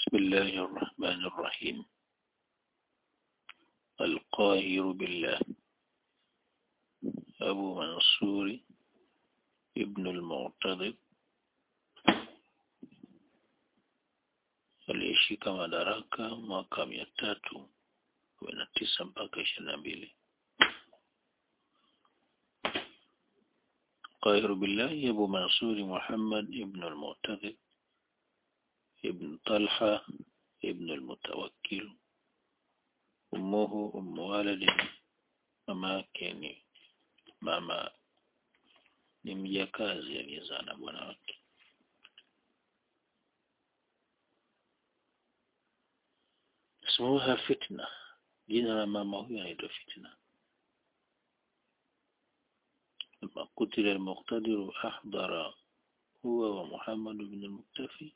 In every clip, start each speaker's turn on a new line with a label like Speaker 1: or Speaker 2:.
Speaker 1: بسم الله الرحمن الرحيم القاهر بالله أبو منصور ابن المعتضد aliyeshika madaraka mwaka mia tatu kumi na tisa mpaka ishirini na mbili قاهر بالله أبو منصور محمد ابن المعتضد ابن طلحة ابن المتوكل أمه أم ولد mama ni mama ni mjakazi aliyezaa na bwana wake ismuha fitna jina la mama huyo anaitwa fitna لما قتل المقتدر أحضر هو ومحمد بن المكتفي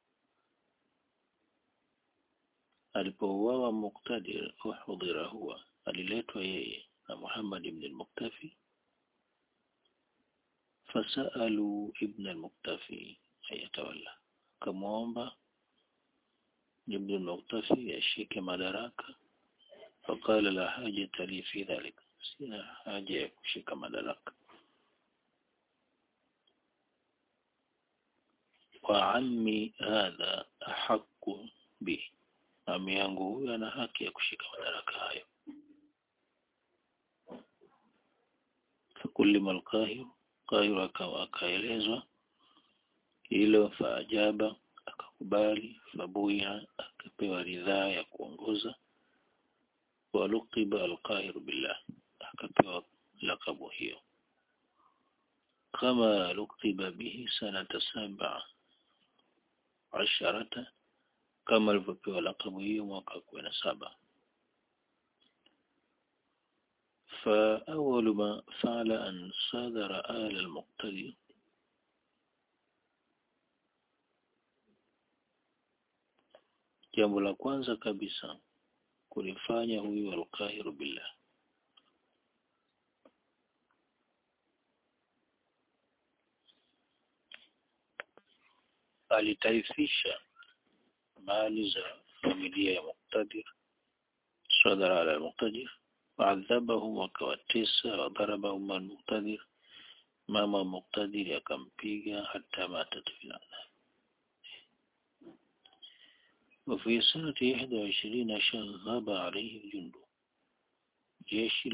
Speaker 1: alipouawa Muqtadir uhudhira huwa aliletwa yeye na Muhammad ibn al-Muktafi fasalu ibn al-Muktafi ayatawalla kamwomba ibn al-Muktafi ashike madaraka faqala la hajata li fi dhalik sina haja ya kushika madaraka wa ammi hadha ahqqu bihi ami yangu huyu ana haki ya kushika madaraka hayo fakulima alqahir qahir akawa akaelezwa hilo faajaba akakubali fabuya akapewa ridhaa ya kuongoza waluqiba alqahir billah akapewa lakabu hiyo kama luqiba bihi sanata saba asharata kama alivyopewa lakabu hiyo mwaka kumi na saba فأول ما فعل أن صادر آل المقتدي jambo la kwanza kabisa kulifanya huyu alqahiru billah alitaifisha mali za familia ya Muqtadir sadara ala Muqtadir waadhabahum wakawatesa wadharabahum al-Muqtadir mama Muqtadir akampiga hata matat filana وفي سنة إحدى وعشرين شغب عليه الجند jeshi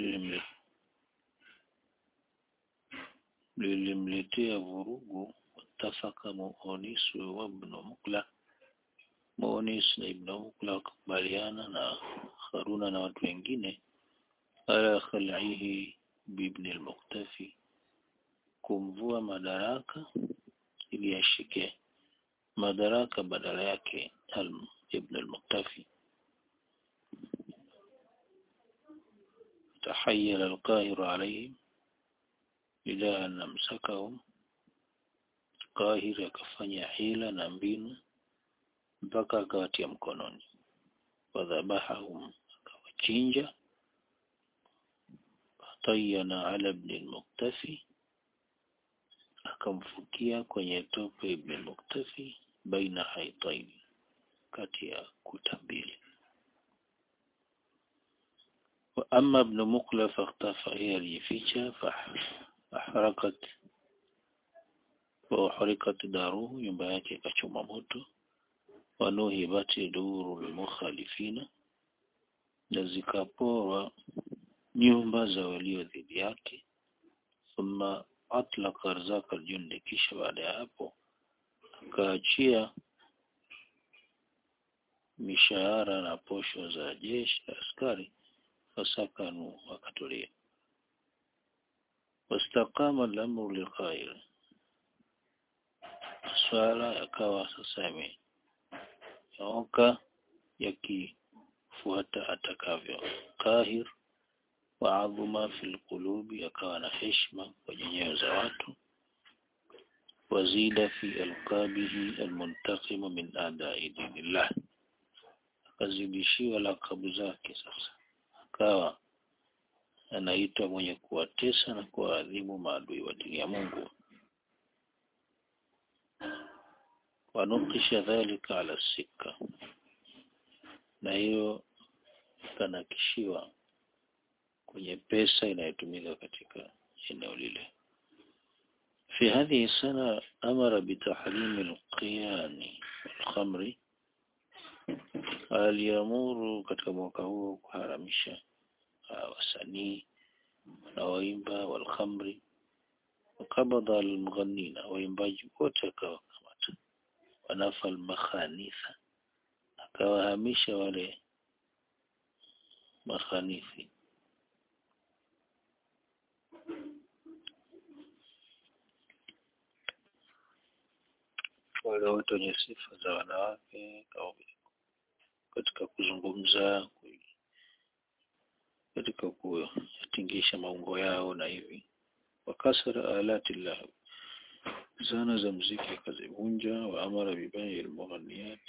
Speaker 1: lilimletea vurugu watafaka muonisu wa ibn Mukla Muonis na Ibn Ukla wakakubaliana na Haruna na watu wengine ala khal'ihi bibn al-Muqtafi kumvua madaraka ili ashike madaraka badala yake Ibn al-Muqtafi تحيل القاهر عليهم إلى أن أمسكهم قاهر akafanya hila na mbinu mpaka akawatia mkononi wadhabahahum akawachinja tayana ala ibn al-muktafi akamfukia kwenye tope ibn al-muktafi baina haitaini kati ya kuta mbili wa amma ibn mukla fakhtafa yeye alijificha faharakat wa harikat daruhu nyumba yake ikachoma moto wanuhibati duru mukhalifina na zikaporwa nyumba za walio dhidi yake thumma atlaka arzaka aljundi kisha baada ya hapo akaachia mishahara na posho za jeshi la askari fasakanu wakatulia wastaqama al-amru lilqail swala yakawa sasa yame yooka yakifuata atakavyo kahir wa adhuma fil qulubi akawa na heshima kwenye nyoyo za watu wazida fi alqabihi almuntaqimu min adai dinillah akazidishiwa lakabu zake sasa akawa anaitwa mwenye kuwatesa na kuwaadhibu maadui wa dini ya Mungu wanukisha dhalika ala sika na hiyo kanakishiwa kwenye pesa inayotumika katika eneo lile في هذه السنة أمر بتحريم القيان والخمر aliamuru katika mwaka huo kuharamisha uh, wasanii na waimba walkhamri wakabadha almughanina waimbaji wote akawakamata wanafa almakhanitha akawahamisha wale makhanithi wale wote wenye sifa za wanawake au katika kuzungumza katika kuyatingisha maungo yao na hivi wakasara alati lahu zana za mziki akazivunja wa amara bibai almughaniyat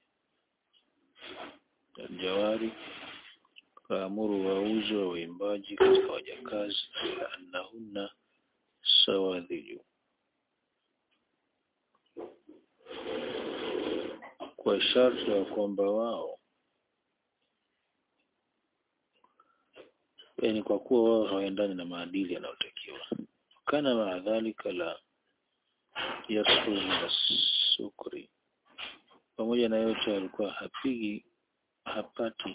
Speaker 1: aljawari kaamuru wauzi wa waimbaji katika wajakazi annahunna sawadhiju kwa sharti ya kwamba wao yani kwa kuwa wao hawaendani na maadili yanayotakiwa kana maa dhalika la yasru min sukri pamoja na yote alikuwa hapigi hapati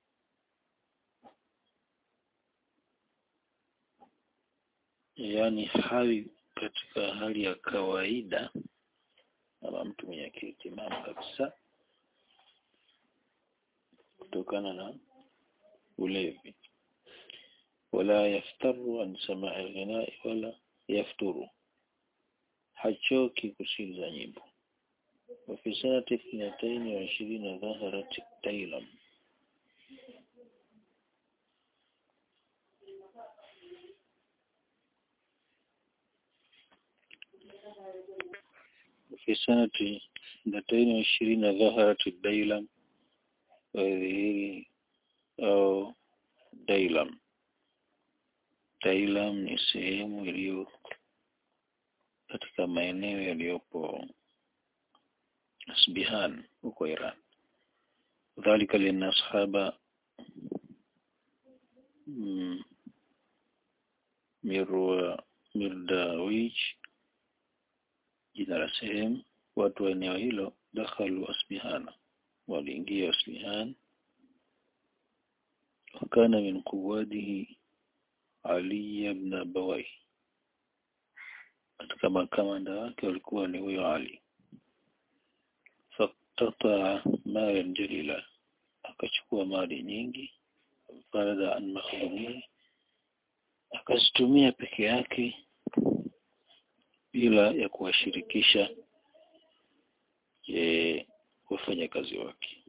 Speaker 1: yani hawi katika hali ya kawaida ama mtu mwenye akili timamu kabisa kutokana na ulevi wala yaftaru an samaa alghinai wala yafturu hachoki kusikiliza nyimbo وفي سنة اثنتين وعشرين ظهرت التيلم وفي سنة اثنتين وعشرين ظهرت الديلم وهذه أو ديلم ديلم ni sehemu iliyo katika maeneo yaliyopo Asbihan huko Iran dhalika lina ashaba mm, mirwa mirdawich jina la sehemu watu wa eneo hilo dakhalu asbihana waliingia asbihan wakana min quwadihi ali ibn abawai katika makamanda wake walikuwa ni huyo ali faktataa malan jalila akachukua mali nyingi farada an makhdumihi akazitumia peke yake bila ya kuwashirikisha e, wafanyakazi wake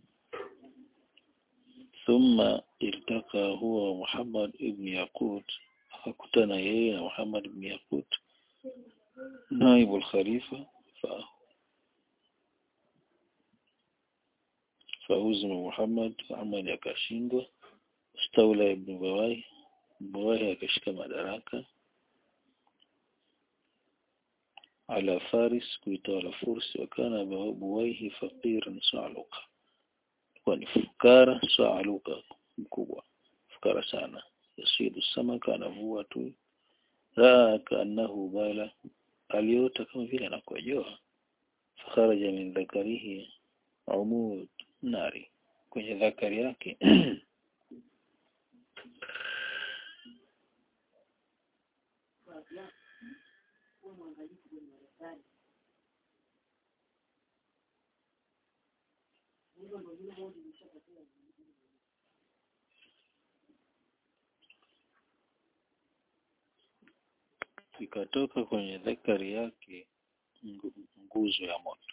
Speaker 1: thumma iltaka huwa Muhammad ibn Yaqut akakutana yeye na Muhammad ibn Yaqut naibu al-khalifa fa fauzima Muhammad Muhammad akashindwa Staula ibn Bawai Bawai akashika madaraka على فارس kuitawala Fursi wakana Buwaihi faqiran sa'luka kwa ni fukara sa'luka mkubwa fukara sana yasidu samaka anavua tu raa kaannahu bala aliota kama vile anakojoa fakharaja min dhakarihi umud nari kwenye dhakari yake ikatoka kwenye dhakari yake nguzo ya moto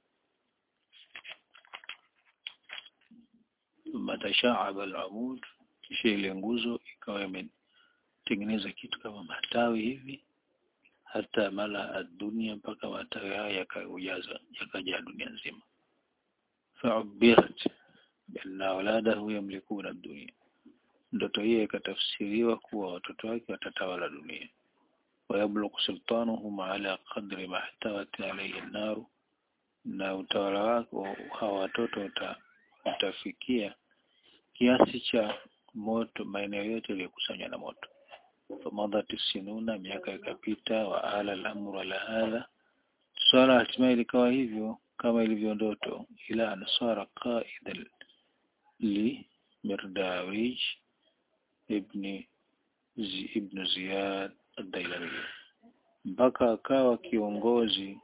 Speaker 1: matashaaba al-amud kisha ile nguzo ikawa imetengeneza kitu kama matawi hivi hata mala dunia mpaka matawi haya yakaujaza yakajaa dunia nzima fa'ubirat bianna auladahu yamlikuna dunia ndoto hiyo ikatafsiriwa kuwa watoto wake watatawala dunia ويبلغ سلطانهم على قدر ما احتوت عليه النار na utawala wako hawa watoto uta, utafikia kiasi cha moto maeneo yote yaliyokusanywa na moto famadhat sinuna miaka ikapita wa ala al-amru ala hadha swala hatimaye likawa hivyo kama ilivyo ndoto ila ansara qaida li mirdawij ibn zi, ibn ziyad ad-dailami mpaka akawa kiongozi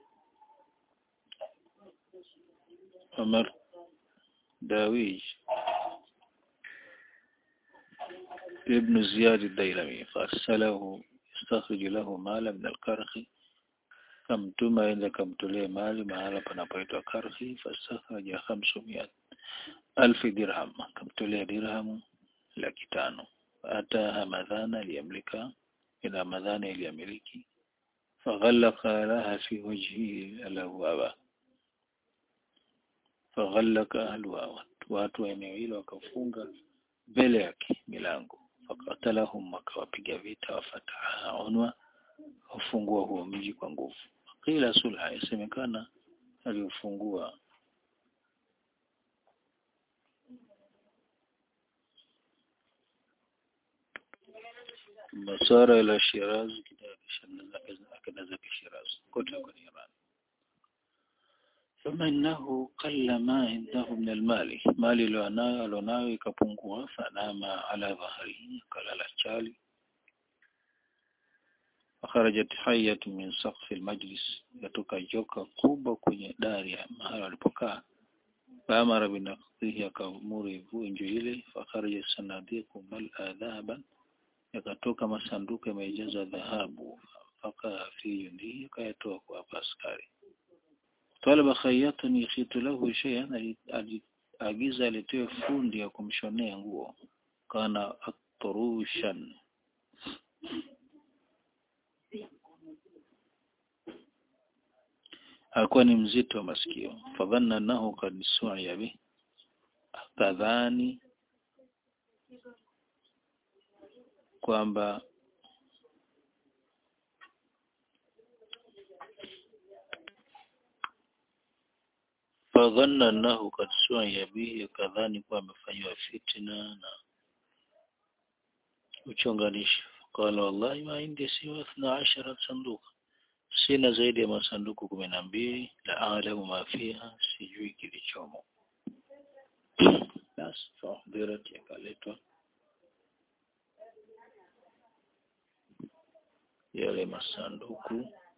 Speaker 1: Umar Dawij ابن زياد الديلمي فأرسله يستخرج له مالا من الكرخ kamtuma aende akamtolee mali mahala panapoitwa Karhi fastakhraja khamsumia alfi dirham akamtolea dirhamu laki tano hata Hamadhana aliyamlika ila Hamadhana iliyamiliki faghallaka laha fi wajhihi alawaba faghallaka ahluha watu wa eneo hilo wakafunga mbele yake milango fakatalahum wakawapiga vita wafataha unwa ufungua huo mji kwa nguvu kila sulha yasemekana aliufungua masara ila Shiraz akenda zake Shiraz kote huko ni Iran ثم إنه قل ما عنده من المال مالي لوناyo alionayo ikapungua fanama ala dhahri kalala chali akharajat hayatu min saqfi almajlis yatoka joka kubwa kwenye dari ya mahali alipokaa faamara binaqdihi akamuri vunjo ile fakharaja sanadiqu mal'a dhahaban yakatoka masanduku yamejaza dhahabu mpaka fi yundihi akayatoa kwa askari talaba khayyatan yakhitu lahu shay'an aliagiza alitoe fundi ya kumshonea nguo kana atrushan alikuwa ni mzito wa masikio fadhanna annahu qad su'iya bi akadhani kwamba fadhanna annahu qad su'iya bihi akadhani kuwa amefanywa fitna na uchonganishi qala wallahi ma indi siwa 12 sanduka sina zaidi ya masanduku kumi na mbili la alamu mafiha sijui kilichomo basi fahdirat yakaletwa yale masanduku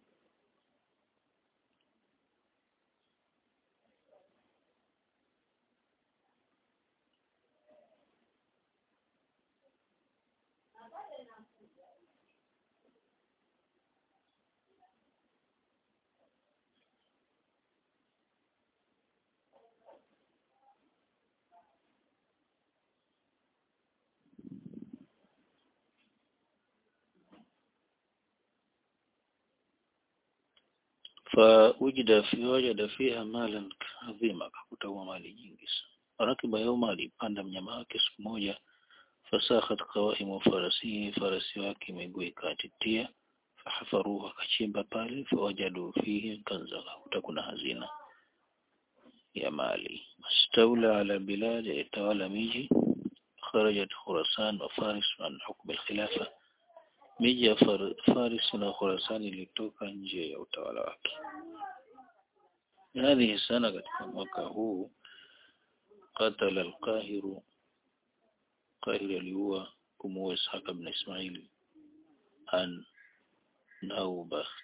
Speaker 1: فوجد في وجد فيها مالا عظيما akakuta mali nyingi sana rakiba yauma alipanda mnyama wake siku moja fasakhat qawaimu farasihi farasi wake miguu ikatitia fahafaruhu akachimba pale fawajadu fihi kanza akakuta kuna hazina ya mali mastawla ala bilad yatawala miji kharajat khurasan wa faris an hukm al-khilafa miji ya Faris na Khurasan ilitoka nje ya utawala wake. Hadhihi sana katika mwaka huu qatala al-Qahiru Qahir aliua kumuua Ishaq ibn Ismail an Naubakh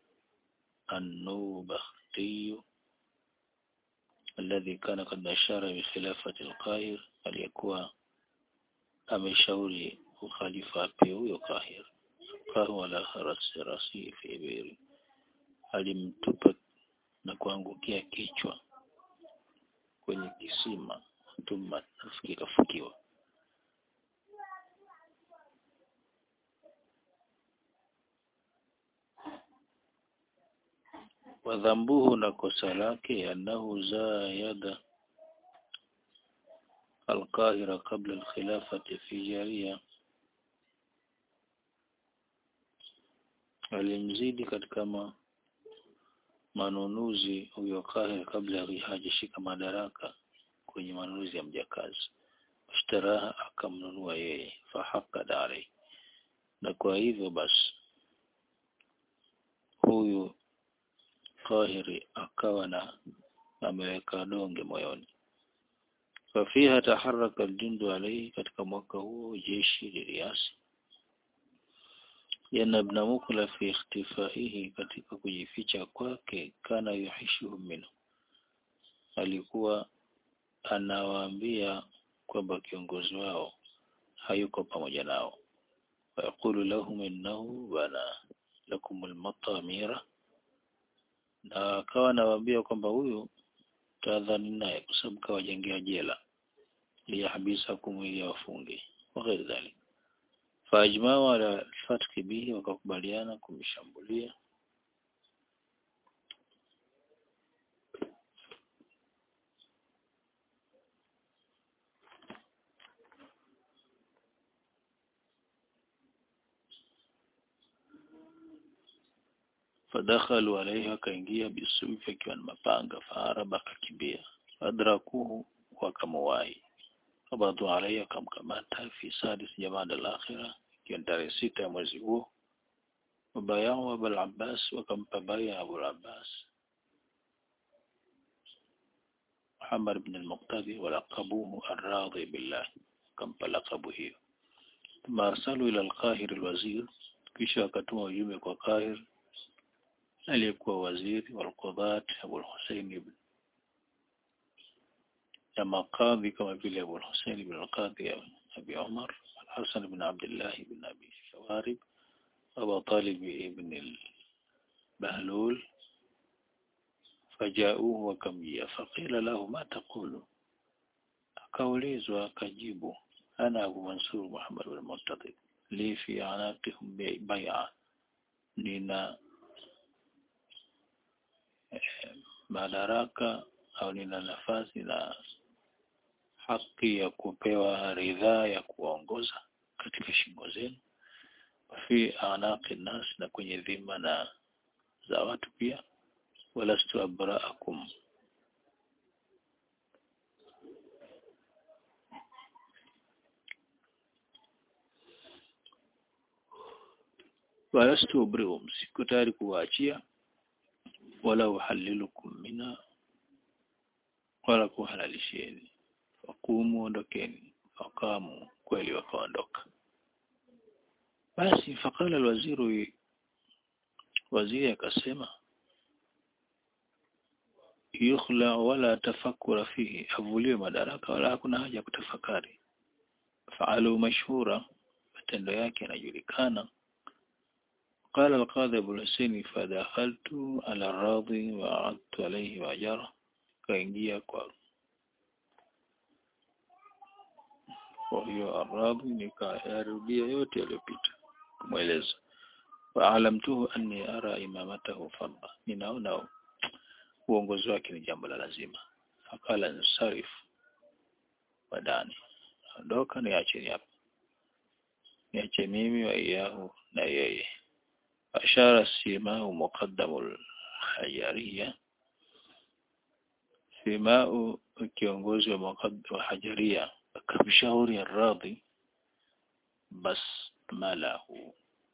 Speaker 1: النوبختي الذي كان قد أشار بخلافة القاهر aliyekuwa ameshauri ukhalifa ape huyo Kahir fahuwa la rasi rasi fi ibiri alimtupa na kuangukia kichwa kwenye kisima thumma kikafukiwa wadhambuhu na kosa lake annahu zayada القاهرة قبل الخلافة في جارية alimzidi katika ma, manunuzi huyo Kahir kabla hajashika madaraka kwenye manunuzi ya mjakazi ashtaraha akamnunua yeye fahaqada alayhi na kwa hivyo basi huyu Kahiri akawa na ameweka donge moyoni fafiha taharaka aljundu alayhi katika mwaka huo jeshi liliasi yana ibn mukla fi ikhtifaihi katika kujificha kwake kana yuhishuhum minhu alikuwa anawaambia kwamba kiongozi wao hayuko pamoja nao wayaqulu lahum innahu bana lakum almatamira na akawa anawaambia kwamba huyu tadhani naye kwa sababu kawajengea jela liyahbisakum ili wafunge wa ghairi dhalik faajmao ala alfatki bihi wakakubaliana kumshambulia fadakhalu alayhi akaingia bisufi akiwa na mapanga faaraba akakimbia adrakuhu wakamuwai fabadu alayhi akamkamata fi sadis jamada al-akhirah ikiwa tarehe sita ya mwezi huo wabayao Abul Abbas wakampa baya Abu Abbas Muhammad ibn al-Muqtadi walaqabuhu ar-radhi billah kampa laqabu hiyo thumma arsalu ila al-Qahir al-wazir kisha akatuma ujumbe kwa Qahir aliyekuwa waziri wal-Qudat Abu al-Husayn ibn ya maqadhi kama vile Abu al-Husayn ibn al-Qadhi Abi Umar al-Hasan ibn Abdullah ibn Abi Shawarib Abu Talib ibn al-Bahlul فجاءوه wakamjia faqila lahu ma taqulu akaulizwa akajibu ana Abu Mansur Muhammad bin Muttaqi li fi anaqihim bai'a nina madaraka au nina nafasi na haki ya kupewa ridhaa ya kuwaongoza katika shingo zenu fi anaqi nas na kwenye dhima na za watu pia walastu abraakum walastu ubrium siko tayari kuwaachia wala uhalilukum mina wala kuhalalisheni fakumu ondokeni fakamu kweli wakaondoka basi fakala alwaziru waziri akasema yukhla wala tafakura fihi avuliwe madaraka wala hakuna haja ya kutafakari faalu mashhura matendo yake yanajulikana قال القاضي أبو الحسين فدخلت على الراضي وعدت عليه وأجره kaingia kwa kwa hiyo aradhi nikayarudia yote yaliyopita kumweleza waalamtuhu anni ara imamatahu fadda ninaona uongozi wake ni jambo la lazima fakala nsarif badani ondoka niache hapa niache mimi wa iyahu na yeye ashara simau muqaddamul hajariya simau kiongozi wa wa hajaria akamshauri radhi bas malahu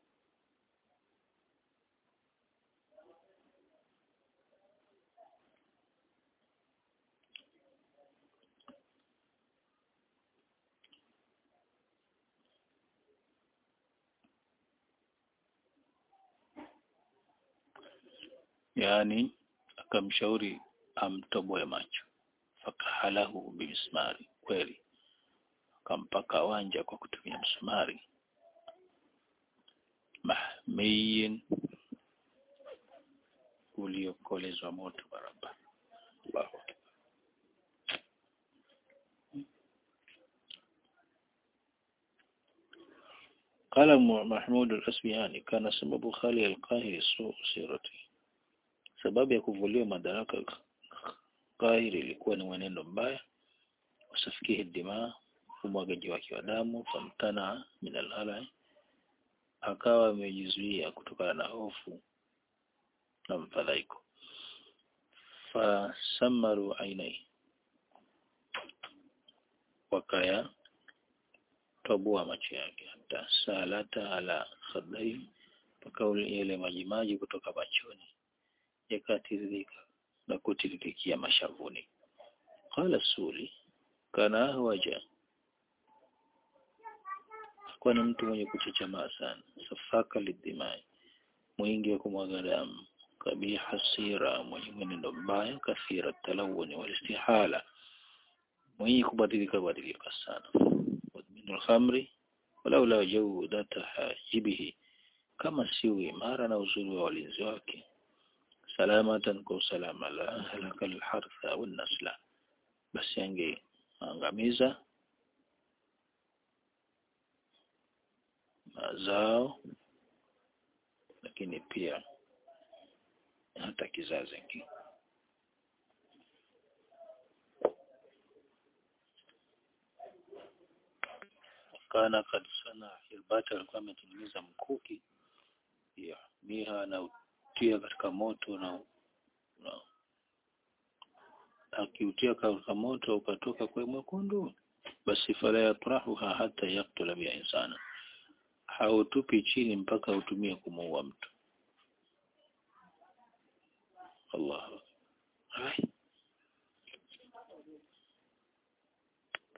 Speaker 1: yani akamshauri amtoboe macho fakahalahu bimismari kweli akampaka wanja kwa kutumia msumari mahmiyin uliokolezwa moto barabara Allahu akbar قال محمود الأسبياني كان سبب خالي القاهر سوء سيرته sababu ya kuvuliwa madaraka Kahiri ilikuwa ni mwenendo mbaya usafikihi dima umwagaji wake wa damu famtana min alhala akawa amejizuia kutokana na hofu na mfadhaiko fasamaru ainai wakaya toboa macho yake hata salata ala khadai mpaka yale majimaji kutoka machoni yakatiririka na kutiririkia mashavuni qala suli kana ahwaja kwa ni mtu mwenye kuchechemaa sana safaka lidimai mwingi wa kumwaga damu kabiha sira mwenye mwenendo mbaya kathira talawuni walistihala mwenye kubadilika badilika sana wadminu alkhamri walaula jawdata hajibihi kama si imara na uzuri wa walinzi wake salamatan kwa usalama la halaka alhartha walnasla basi angeangamiza mazao lakini pia hata kizazi hiki kana kad sana hirbata alikuwa ametengeneza mkuki ya miha na utia katika moto na, na akiutia katika moto ukatoka kwa mwekundu basi fala yatrahuha hata yaktula biha insana hautupi chini mpaka utumie kumuua mtu Allah. Hai.